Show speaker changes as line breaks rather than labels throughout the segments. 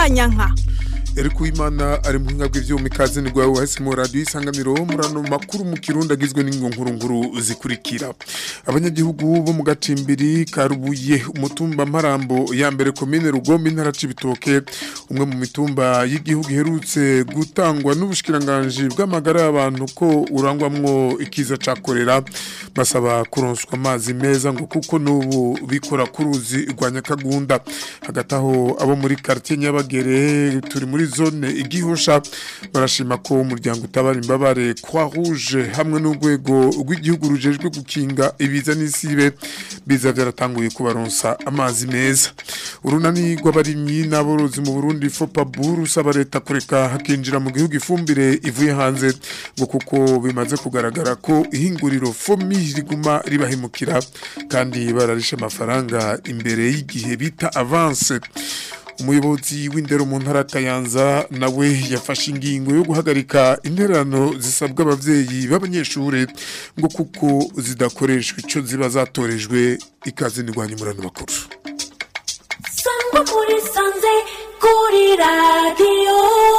manyanka
Eriku Imana ari mu hinga bw'ivyuma ikaze ni gwawe wahise mu radio isanganiro murano makuru mu kirundi agizwe n'ingonkuru zikurikira abanyagihugu bo mu gacimbiri karubuye umutumba marambo ya mbere komine rugombe intara cibitoke umwe mu mitumba y'igihugu iherutse gutangwa n'ubushikiranganje bw'amagara y'abantu ko urangwamwo ikiza ca korera basaba kuronswa amazi meza ngo kuko n'ubu bikora kuruzi rwa nyakagunda hagati aho abo muri quartier nyabagere turi muri zone igihosha barashima ko umuryango utabara imbabare kwa rouge hamwe n'urwego rw'igihugu rujejwe gukinga ibiza n'isibe biza byaratanguye kubaronsa amazi meza urunani rw'abarimyi n'aborozi mu Burundi FOPABU rusaba leta kureka hakinjira mu gihugu ifumbire ivuye hanze ngo kuko bimaze kugaragara ko ihinguriro FOMI riguma ribahemukira kandi bararisha amafaranga imbere y'igihe bita avance umuyobozi w'indero mu ntara Kayanza nawe yafashe ingingo yo guhagarika interano zisabwa abavyeyi b'abanyeshure ngo kuko zidakoreshwa ico ziba zatorejwe ikaze nirwanya umurano makuru
sangwa muri sanze kuri radiyo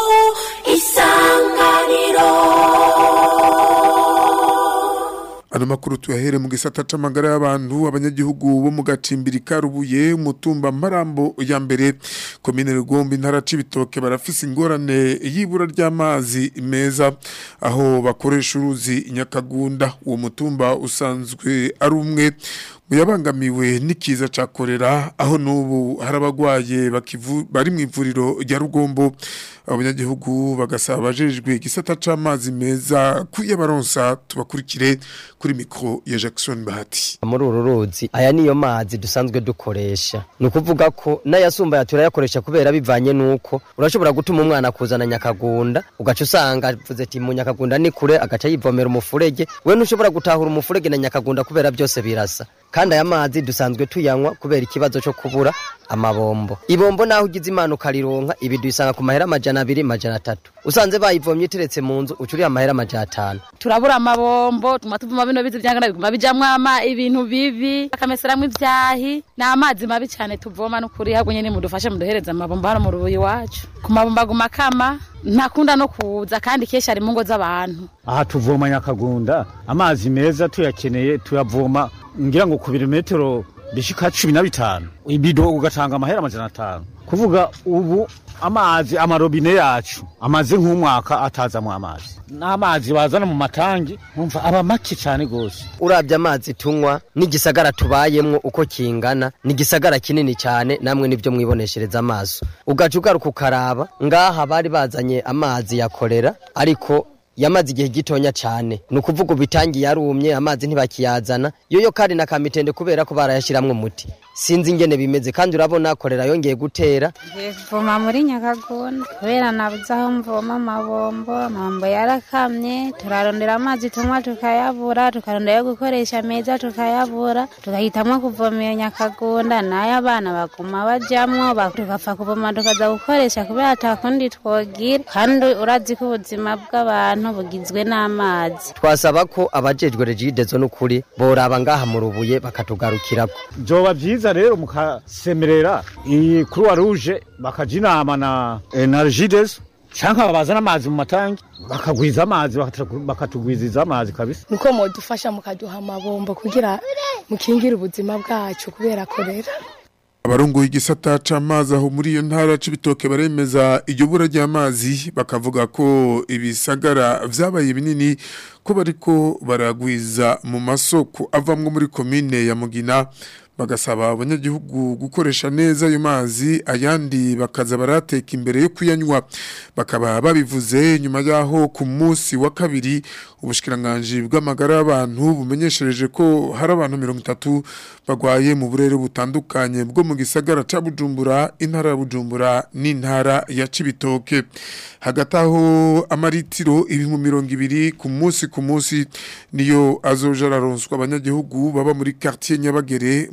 isanganiro
Ano makuru tuyahere mu gisata c'amagara y'abantu abanyagihugu bo mu gacimbiri karubuye umutumba marambo ya mbere komine Rugombe intara cibitoke barafise ingorane y'ibura ry'amazi meza aho bakoresha uruzi nyakagunda uwo mutumba usanzwe ari umwe muyabangamiwe n'ikiza ca korera aho n'ubu hari abagwaye bakivu bari mu ivuriro rya Rugombo abanyagihugu bagasaba abajejwe igisata c'amazi meza kuyabaronsa tubakurikire kuri mikro ya Jackson Bahati
muri uru ruzi aya niyo mazi dusanzwe dukoresha ni ukuvuga ko n'ayasumba turayakoresha kubera bivanye n'uko urashobora gutuma umwana kuzana nyakagunda ugaca usanga avuze ati mu nyakagunda ni kure agaca yivomera umufurege we ntushobora gutahura umufurege na nyakagunda kubera byose birasa kandi aya mazi dusanzwe tuyanywa kubera ikibazo cyo kubura amabombo ibombo naho ugize imana ukarironka ibi duyisanga ku mahera amajana abiri majana atatu usanze bayivomye iteretse mu nzu ucuriye amahera amajana atanu
turabura amabombo tuma tuvuma bino bizi byangana biguma bijamwo ama ibintu bibi bakameseramwo ivyahi ni amazi mabi cyane tuvoma n'ukuri ahubwo nyene mudufashe muduhereze amabombo hano mu rubuyi wacu ku mabombo aguma kama ntakunda no kuza kandi kenshi ari mu ngo z'abantu
aha tuvoma nyakagunda amazi meza tuyakeneye tuyavoma ngira ngo ku birometero bishika cumi na bitanu ibido ugatanga amahera amajana atanu kuvuga ubu amazi amarobine yacu amaze nk'umwaka atazamwo amazi n'amazi bazana mu matangi nkumva aba make cyane gose
urabye amazi tunywa n'igisagara tubayemwo uko kingana ni igisagara kinini cyane namwe nibyo mwiboneshereza amaso ugaca ugaruka ukaraba ngaha bari bazanye amazi ya korera ariko yamaze igihe gitonya cyane ni ukuvuga ubu itangi yarumye amazi ntibakiyazana yoyo kandi na kamitende kubera ko barayashyiramo umuti sinzi ingene bimeze kandi urabona korera yongeye gutera
voma muri nyakagunda kubera nabuze aho mvoma amabombo amabombo yarakamye turarondera amazi tunywa tukayabura tukarondera yo gukoresha meza tukayabura tugahitamwo kuvoma iyo nyakagunda nayo abana baguma bajamwo ba- tugapfa kuvoma tukaza gukoresha kubera atakundi twogira kandi urazi ko ubuzima bw'abantu bugizwe n'amazi
twasaba ko abajejwe regidezo n'ukuri boraba ngaha mu rubuye bakatugarukirako
vyoba vyiza rero mukasemerera iyi croix rouge bakaja inama na eh, na regides canke bazana amazi mu matangi bakagwiza amazi bakatu- bakatugwiziza amazi kabisa
nuko modufasha mukaduha amabombo kugira mukingire ubuzima bwacu kubera korera
abarongoye igisata c'amazi aho muri iyo ntara c'ibitoke baremeza iryo bura ry'amazi bakavuga ko ibisagara vyabaye binini ko bariko baragwiza mu masoko avamwo muri komine ya Mugina bagasaba abanyagihugu gukoresha neza ayo mazi ayandi bakaza barateka imbere yo kuyanywa bakaba babivuze nyuma yaho ku munsi wa kabiri ubushikiranganje bw'amagara y'abantu bumenyeshereje ko hari abantu mirongo itatu bagwaye mu burere butandukanye bwo mu gisagara ca Bujumbura intara ya Bujumbura n'intara ya Cibitoke hagati aho amaritiro ibihumbi mirongo ibiri ku munsi ku munsi niyo azoja araronswa abanyagihugu baba muri quartier Nyabagere muri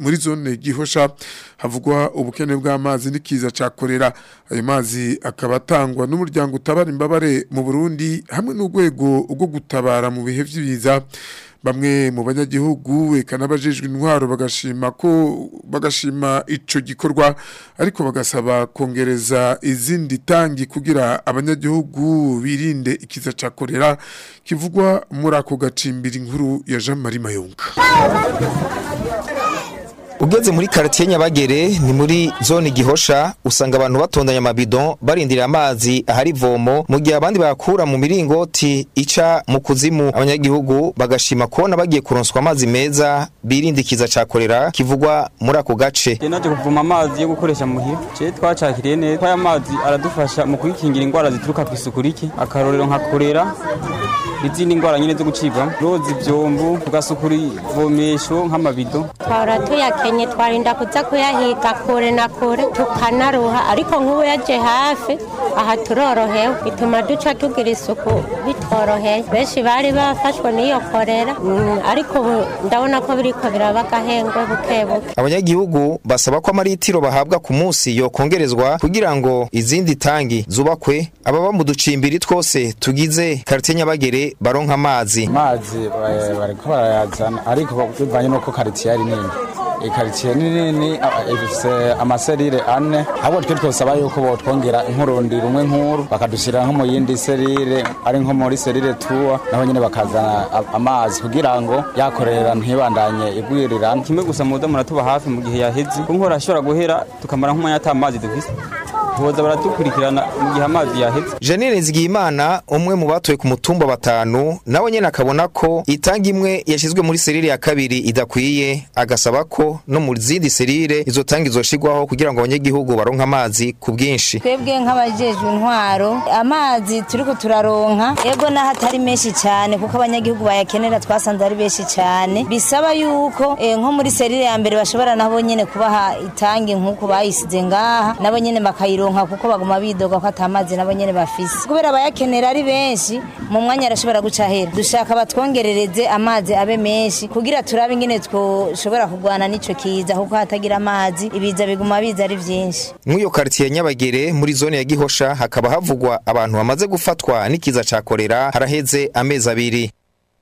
muri zone gihosha havugwa ubukene bw'amazi n'ikiza ca korera ayo mazi akaba atangwa n'umuryango utabara imbabare mu Burundi hamwe n'urwego rwo gutabara mu bihe vy'ibiza bamwe mu banyagihugu eka n'abajejwe intwaro bagashima ko bagashima ico gikorwa ariko bagasaba kongereza izindi tangi kugira abanyagihugu birinde ikiza ca korera kivugwa muri ako gacimbira inkuru ya Jean Marie Mayonga
Ugeze muri quartier Nyabagere ni muri zone gihosha usanga abantu batondanya amabido barindira amazi ahari vomo mu gihe abandi bakura mu miringoti ica mu kuzimu abanyagihugu bagashima kubona bagiye kuronswa amazi meza birindikiza cakorera kivugwa muri ako gace
naje kuvoma amazi yo gukoresha muhira je twacakiriye neza aya mazi aradufasha mu kwikingira indwara zituruka ku isuku rike akarorero nka korera izindi ndwara nyine zo gucibwa roza ivyombo tugasukura ivomesho nk'amabido
twahora tuyakenye twarinda kuza kuyahiga kure na kure tukanaruha ariko nk'ubu yaje hafi aha turorohewe bituma duca tugira isuku bitworoheye benshi bari bafashwe n'iyo korera mm, ariko ubu ndabona ko biriko biraba agahengwe buke buke
abanyagihugu basaba ko amaritiro bahabwa ku munsi yokongerezwa kugira ngo izindi tangi zubakwe ababa mu ducimbiri twose tugize quartier Nyabagere baronka amazi
amazi eh, bariko barayazana ariko bivanye nuko quartier ari nini ikaritsiye ni nini a- ifise amaserire ane ahubwo twe twosaba yuko botwongera inkurundi rumwe nkuru bakadushyira nko mu yindi serire ari nko muri serire tuwa naho nyine bakazana a- amazi kugira ngo yakorera ntibandanye igwirirana
kimwe gusa muda muratuba hafi mu gihe yaheze ko nkora ashobora guhera tukamara nk'umwanya ata amazi dufise boza baratukurikirana mu gihe amazi yaheze
Janine Nzigiyimana umwe mu batoye ku mutumba batanu nawe nyene akabona ko itanga imwe yashizwe muri serire ya kabiri idakwiye agasaba ko no mu zindi serire izo tanga izoshirwaho kugira ngo abanyagihugu baronke amazi ku bwinshi
twebwe nk'abajejwe intwaro amazi turiko turaronka ego naho atari menshi cyane kuko abanyagihugu bayakenera twasanze ari benshi cyane bisaba yuko eh, nko muri serire ya mbere bashobora nabo nyene kubaha itangi nk'uko bayisize ngaha nabo nyene bakayironka kuko baguma bidoga ko atamazi nabo nyene bafise kubera abayakenera ari benshi mu mwanya arashobora guca hera dushaka batwongerereze amazi abe menshi kugira turabe ingene twoshobora kurwana n'ico kiza kuko hatagira amazi ibiza biguma biza ari vyinshi
Mw'iyo quartier ya Nyabagere muri zone ya Gihosha hakaba havugwa abantu bamaze gufatwa n'ikiza ca korera haraheze amezi abiri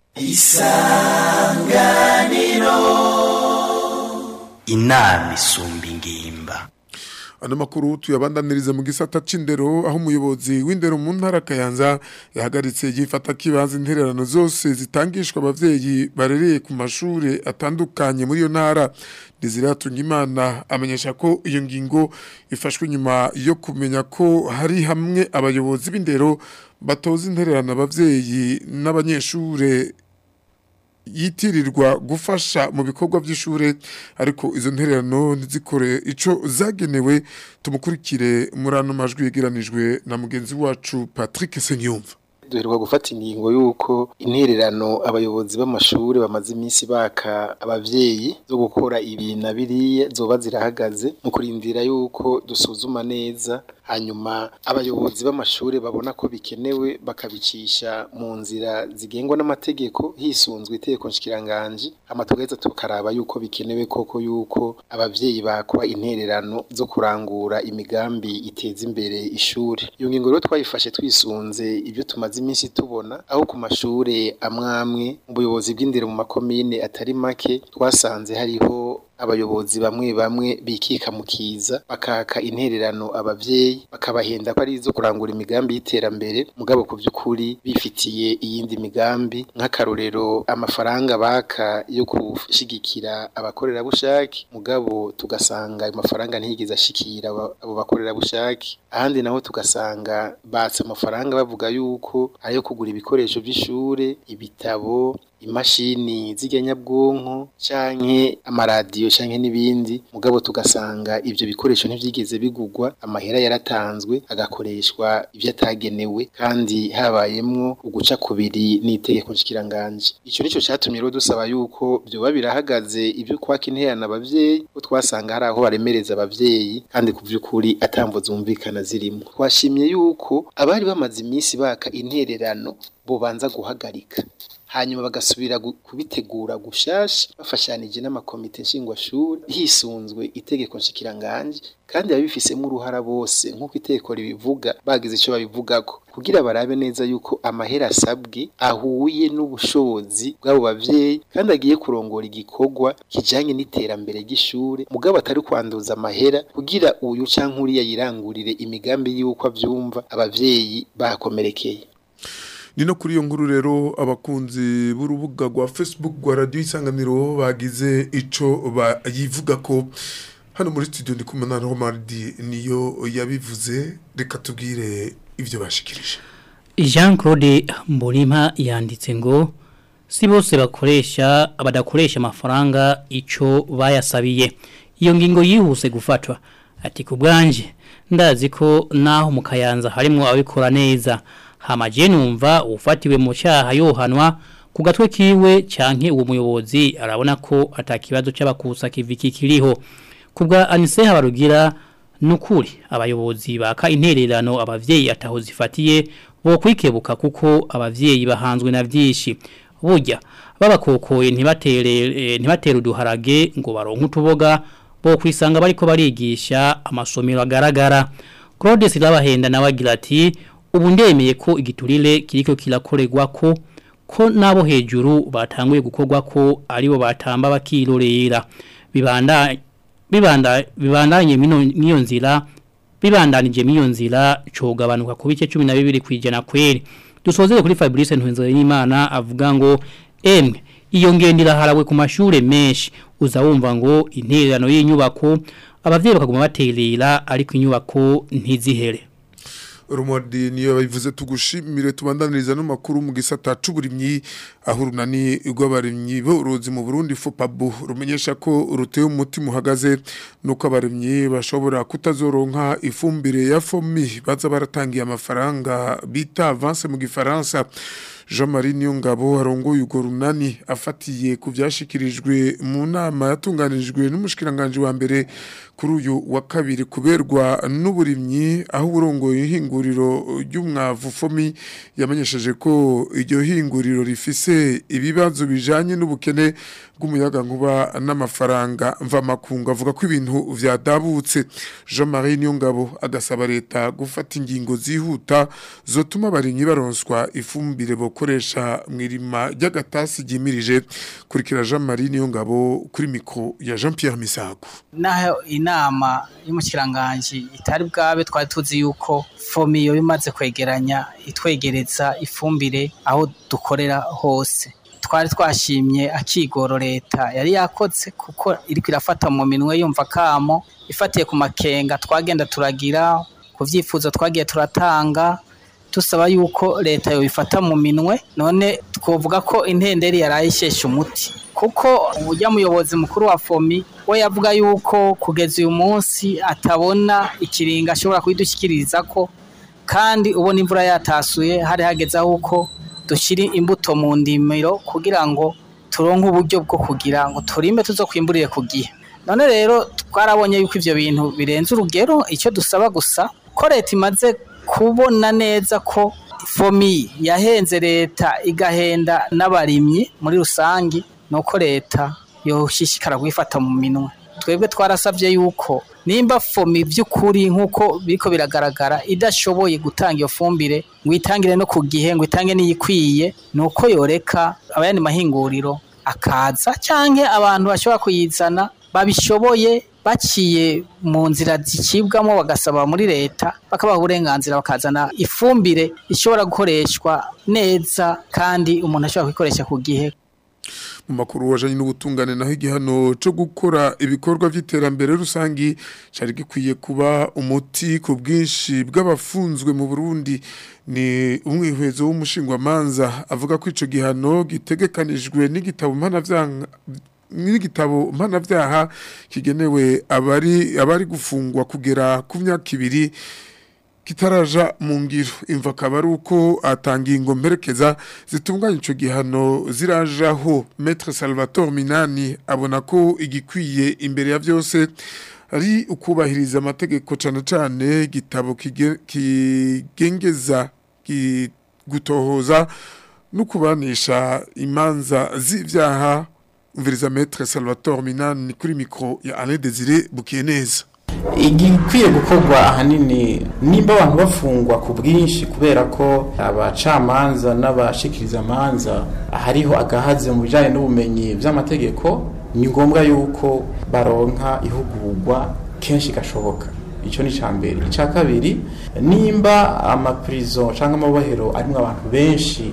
inama isumba ingimba
Ano makuru tuyabandaniriza mu gisata c'indero aho umuyobozi w'indero mu ntara Kayanza yahagaritse yifata kibanza intererano zose zitangishwa abavyeyi barereye ku mashure atandukanye muri iyo ntara Desiratunga Imana amenyesha ko iyo ngingo ifashwe nyuma yo kumenya ko hari hamwe abayobozi b'indero batoza intererano abavyeyi n'abanyeshure yitirirwa gufasha mu bikorwa by'ishure ariko izo ntererano ntizikore ico zagenewe tumukurikire muri ano majwi yegeranijwe na mugenzi wacu Patrick Senyumva
duheruka gufata ingingo y'uko intererano abayobozi b'amashuri bamaze iminsi baka abavyeyi zo gukora ibi na biriya zoba zirahagaze mu kurindira y'uko dusuzuma neza hanyuma abayobozi b'amashuri babona ko bikenewe bakabicisha mu nzira zigengwa n'amategeko hisunzwe itegeko nshikiranganji hama tugaheza tukaraba yuko bikenewe koko yuko abavyeyi bakwa intererano zo kurangura imigambi iteza imbere ishuri iyo ngingo rero twayifashe twisunze ibyo tumaze iminsi tubona aho ku mashure amwamwe mu buyobozi bw'indero mu makomine atari make twasanze hariho abayobozi bamwe bamwe bikika mu kiza bakaka intererano abavyeyi bakabahenda ko ari izo kurangura imigambi y'iterambere mugabo ku by'ukuri bifitiye iyindi migambi nk'akarorero amafaranga baka yo gushigikira abakorerabushake mugabo tugasanga ayo mafaranga ntiyigeze ashikira aba- abo bakorerabushake ahandi naho tugasanga batse amafaranga bavuga yuko ayo kugura ibikoresho by'ishure ibitabo imashini z'iganyabwonko canke amaradiyo canke n'ibindi mugabo tugasanga ivyo bikoresho ntivyigeze bigurwa amahera yaratanzwe agakoreshwa ivyo atagenewe kandi habayemwo uguca kubiri n'itegeko nshikiranganje ico nico catumye rero dusaba yuko vyoba birahagaze ivyo kwaka intererano abavyeyi ko twasanga hari aho baremereza abavyeyi kandi ku vy'ukuri atamvo zumvikana zirimo twashimye yuko abari bamaze iminsi baka intererano bobanza guhagarika hanyuma bagasubira gu- kubitegura gushasha bafashanije n'amakomite nshingwashuri hisunzwe itegeko nshikiranganje kandi ababifisemo uruhara bose nk'uko itegeko ribivuga bagize icyo babivugako kugira barabe neza yuko amahera asabwe ahuye n'ubushobozi bw'abo bavyeyi kandi agiye kurongora igikorwa kijanye n'iterambere ry'ishure mugabo atari kwanduza amahera kugira uyu canke uriya yirangurire imigambi y'uko avyumva abavyeyi bakomerekeye
ni no kuri iyo nkuru rero abakunzi b'urubuga rwa facebook rwa radiyo isanganiro bagize ico bayivuga ko hano muri studio ndi kumwe na romardi niyo yabivuze reka tubwire ivyo bashikirije
Jean Claude Mbulima yanditse ngo si bose bakoresha badakoresha amafaranga ico bayasabiye iyo ngingo yihuse gufatwa ati kubwanje ndazi ko naho mu kayanza harimo abikora neza hamaje numva ufatiwe mu cyaha yohanwa ku gatwe kiwe canke uwo muyobozi arabona ko atakibazo c'abakusa kiviki kiriho kubwa Anise Habarugira nukuri abayobozi baka intererano abavyeyi ataho zifatiye bo kwikebuka kuko abavyeyi bahanzwe na vyinshi burya babakokoye ntibatere eh, ntibatere uduharage ngo baronke utuboga bo kwisanga bariko barigisha amasomero agaragara Claude Silabahenda nawe agira ati ubu ndemeye ko igiturire kiriko kirakorerwa ko ko nabo hejuru batanguye gukorwa ko aribo batamba bakirorera bibanda bibanda bibandanye mino miyo nzira bibandanije miyo nzira cogabanuka ku bice 12 kwijana kweri dusozere kuri Fabrice Ntwenzo y'Imana avuga ngo emwe iyo ngendira harawe ku mashure menshi uza wumva ngo intererano y'inyubako abavyeyi bakaguma baterera ariko inyubako ntizihere
rumodi niyo babivuze tugushimire tubandaniriza no makuru mu gisata c'uburimyi aho runani rw'abarimyi borozi mu Burundi FOPABU rumenyesha ko ruteye umutima uhagaze nuko abarimyi bashobora kutazoronka ifumbire ya fomi baza baratangiye amafaranga bita avance mu gifaransa Jean-Marie Niyongabo arongoye ugo runani afatiye ku byashikirijwe mu nama yatunganirijwe n'umushikiranganje wa mbere kuri uyu wa kabiri kuberwa n'uburimyi aho urongoye ihinguriro ry'umwavu fomi yamenyesheje ko iryo hinguriro rifise ibibazo bijanye n'ubukene bw'umuyaga nkuba n'amafaranga mva makunga avuga ko ibintu vyadabutse Jean-Marie Niyongabo agasaba leta gufata ingingo zihuta zotuma abarimyi baronswa ifumbire bokoresha mwirima ry'agatasi gimirije kurikira Jean-Marie Niyongabo kuri mikro ya Jean-Pierre Misago
naho inama y'umukiranganji itari bwabe twari tuzi yuko fomiyo bimaze kwegeranya itwegereza ifumbire aho dukorera hose twari twashimye akigoro leta yari yakoze kuko iriko irafata mu minwe yumva kamo ifatiye ku makenga twagenda turagira ku vyifuzo twagiye turatanga tusaba yuko leta yobifata mu minwe none twovuga ko intenderi yarayishesha umuti kuko ujya muyobozi mukuru wa fomi we yavuga yuko kugeza uyu munsi atabona ikiringa ashobora kuyidushyikiriza ko kandi ubona imvura yatasuye hari hageze aho uko dushyira imbuto mu ndimiro kugira ngo turonke uburyo bwo kugira ngo turime tuzo kwimburire ku gihe none rero twarabonye yuko ibyo bintu birenze urugero icyo dusaba gusa ko leta imaze kubona neza ko fomi yahenze leta igahenda n'abarimyi muri rusange nuko leta yoshishikara kuyifata mu minwe twebwe twarasabye yuko nimba fomi by'ukuri nk'uko biriko biragaragara idashoboye gutanga iyo fumbire ngo itangire no ku gihe ngo itange n'iyikwiye ni uko yoreka abayandi mahinguriro akaza cyangwa abantu bashobora kuyizana babishoboye baciye mu nzira zicibwamo bagasaba muri leta bakabaha uburenganzira bakazana ifumbire ishobora gukoreshwa neza kandi umuntu ashobora kuyikoresha ku gihe
mu makuru wajanye n'ubutungane naho igihano cyo gukora ibikorwa by'iterambere rusangi cyari gikwiye kuba umuti ku bwinshi bw'abafunzwe mu Burundi ni umwihwezo w'umushingwamanza avuga ko ico gihano gitegekanijwe n'igitabo mpanavyanka n'igitabo mpanavyaha kigenewe abari abari gufungwa kugera ku myaka ibiri kitaraja mu ngiro imva akaba ari uko atanga ingo mperekeza zitunganya icyo gihano zirajaho Maître Salvatore Minani abona ko igikwiye imbere ya byose ari ukubahiriza amategeko cyane cyane igitabo kigengeza gutohoza no kubanisha imanza z'ivyaha umviriza maître Salvatore Minani kuri micro ya Alain Désiré Bukieneza
igikwiye gukorwa ahanini nimba abantu bafungwa ku bwinshi kubera ko abacamanza n'abashikiriza amanza hariho agahaze mu bijyanye n'ubumenyi by'amategeko ni ngombwa yuko baronka ihugurwa kenshi gashoboka icyo ni icya mbere icya kabiri nimba amapirizo cyangwa amabohero arimo abantu benshi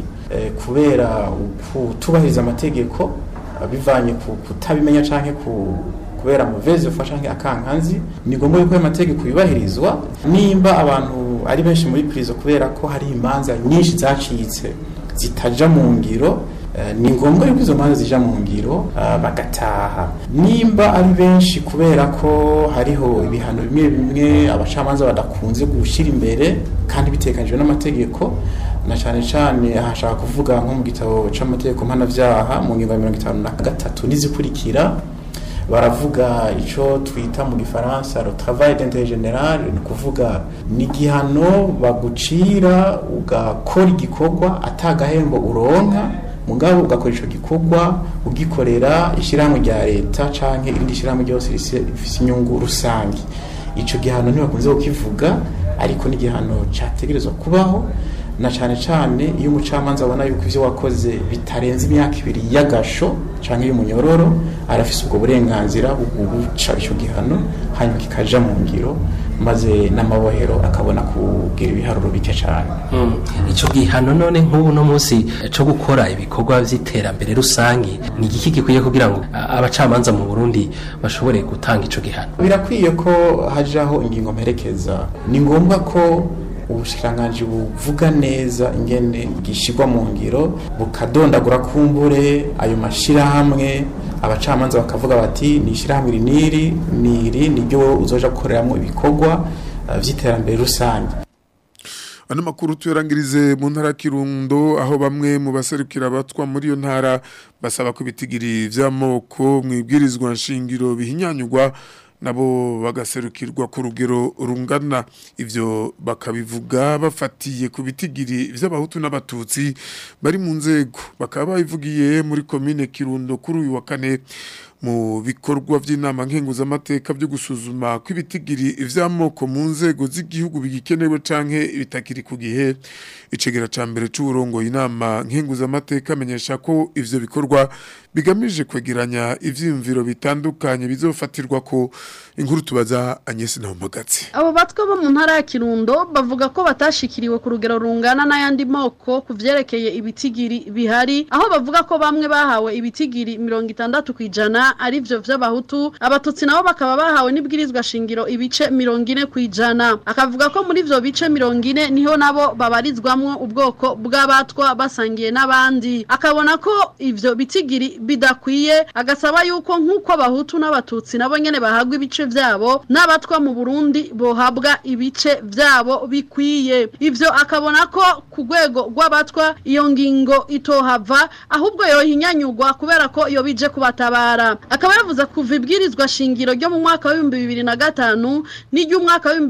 kubera kutubahiriza amategeko bivanye ku kutabimenya cyangwa ku kubera muvezi ufasha akankanzi ni ngombwa yuko ayo mategeko yubahirizwa nimba abantu ari benshi muri prison kubera ko hari imanza nyinshi zacitse zitaja mu ngiro ni ngombwa yuko izo manza zija mu ngiro bagataha nimba ari benshi kubera ko hariho ibihano bimwe bimwe abacamanza badakunze gushyira imbere kandi bitekanijwe n'amategeko na cyane cyane ahashaka kuvuga nko mu gitabo c'amategeko mpanavyaha mu ngingo ya mirongo itanu na gatatu n'izikurikira baravuga icyo twita mu gifaransa le travail d'intérêt général ni ukuvuga ni igihano bagucira ugakora igikorwa atagahembo uronka mugabo ugakora icyo gikorwa ugikorera ishyirahamwe rya leta cyangwa irindi shyirahamwe ryose rifite inyungu rusange icyo gihano ntibakunze kukivuga ariko ni igihano cyategerezwa kubaho na cyane cyane iyo umucamanza abona yuko ibyo wakoze bitarenze imyaka ibiri y'agasho cyangwa y'umunyororo arafise ubwo burenganzira bwo guca icyo gihano hanyuma kikaja mu ngiro maze n'amabohero akabona kugira ibiharuro bike cyane
icyo gihano none nk'ubu no munsi cyo gukora ibikorwa by'iterambere rusange ni igiki gikwiye kugira ngo abacamanza mu Burundi bashobore gutanga icyo gihano
birakwiye ko hajaho ingingo mperekeza ni ngombwa ko ubushikiranganji buvuga neza ingene gishyirwa mu ngiro bukadondagura kumbure ayo mashyirahamwe abacamanza bakavuga bati ni ishyirahamwe iri n'iri n'iri niryo uzoja gukoreramo ibikorwa by'iterambere rusange
ano makuru tuyarangirize mu ntara kirundo aho bamwe mu baserukira abatwa muri iyo ntara basaba ko ibitigiri vy'amoko mu ibwirizwa nshingiro bihinyanyurwa nabo bagaserukirwa ku rugero rungana ivyo bakabivuga bafatiye ku bitigiri vy'abahutu n'abatutsi bari mu nzego bakaba babivugiye muri komine Kirundo kuri uyu wa kane mu bikorwa by'inama nkenguzamateka byo gusuzuma ko ibitigiri vy'amoko mu nzego z'igihugu bigikenewe canke bitakiri ku gihe icegera ca mbere c'uburongo inama nkenguzamateka amenyesha ko ivyo bikorwa bigamije kwegeranya ivyiyumviro bitandukanye bizofatirwa ko inkuru tubaza Agnes Nahomagazi
abo batwa bo mu ntara ya Kirundo bavuga ko batashikiriwe ku rugero rungana n'ayandi moko ku vyerekeye ibitigiri bihari aho bavuga ko bamwe bahawe ibitigiri mirongo itandatu kwijana ari vyo vy'abahutu abatutsi nabo bakaba bahawe n'ibwirizwa shingiro ibice mirongo ine kwijana akavuga ko muri vyo bice mirongo ine niho nabo babarizwamwo ubwoko bw'abatwa basangiye n'abandi akabona ko ivyo bitigiri bidakwiye agasaba yuko nk'uko abahutu n'abatutsi nabo nyene bahagwa ibice vyabo n'abatwa mu Burundi bohabwa ibice vyabo bikwiye ivyo akabona ko ku rwego rw'abatwa iyo ngingo itohava ahubwo yohinyanyurwa kubera ko iyo bije kubatabara akaba yavuze kuva ibwirizwa shingiro ryo mu mwaka wa 2005 n'iry'umwaka wa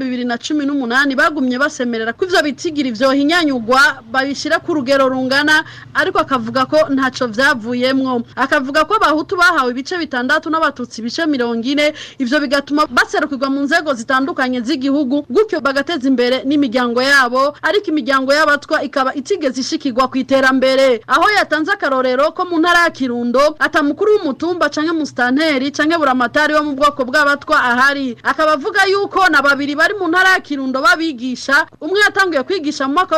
2018 bagumye basemerera ko ivyo bitigiri vyohinyanyurwa babishira ku rugero rungana ariko akavuga ko ntaco vyavuyemwo akavuga ko abahutu bahawe ibice bitandatu n'abatutsi ibice mirongo ine ivyo bigatuma baserukirwa mu nzego zitandukanye z'igihugu gutyo bagateza imbere n'imiryango yabo ariko imiryango y'abatwa ikaba itigeze ishikirwa ku iterambere aho yatanze akarorero ko mu ntara ya Kirundo atamukuru w'umutumba canke mustanteri canke buramatari wo mu bwoko bw'abatwa ahari akaba avuga yuko na babiri bari mu ntara ya Kirundo babigisha umwe yatanguye kwigisha mu mwaka wa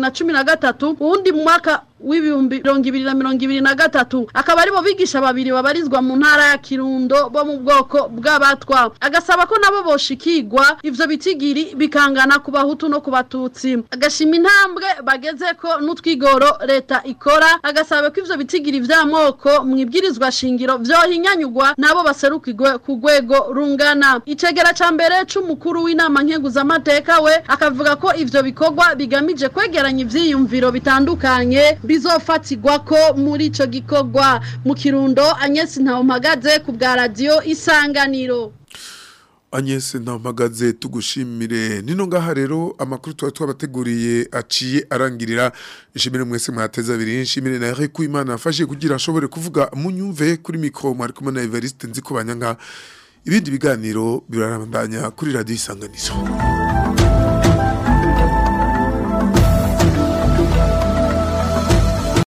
2013 uwundi mu mwaka w'ibihumbi mirongo ibiri na mirongo ibiri na gatatu akaba aribo bigisha babiri babarizwa mu ntara ya kirundo bo mu bwoko bw'abatwa agasaba ko nabo boshikirwa ivyo bitigiri bikangana ku bahutu no ku batutsi agashima intambwe bageze ko n'utwigoro leta ikora agasaba ko ivyo bitigiri vy'amoko mu ibwirizwa shingiro vyohinyanyurwa nabo baserukirwe ku rwego rungana icegera ca mbere c'umukuru w'inama nkenguzamateka we akavuga ko ivyo bikorwa bigamije kwegeranya ivyiyumviro bitandukanye bizofatirwa ko muri ico gikorwa mu kirundo Agnes Ntawumpagaze ku bwa radio Isanganiro
Agnes Ntampagaze tugushimire nino ngaha rero amakuru tuba twabateguriye aciye arangirira nshimire mwese mwateza abiri nshimire na Eric Imana afashe kugira ashobore kuvuga munyumve kuri micro mwari kumwe na Evariste nzi kubanyanga ibindi biganiro birarabandanya kuri radio isanganizo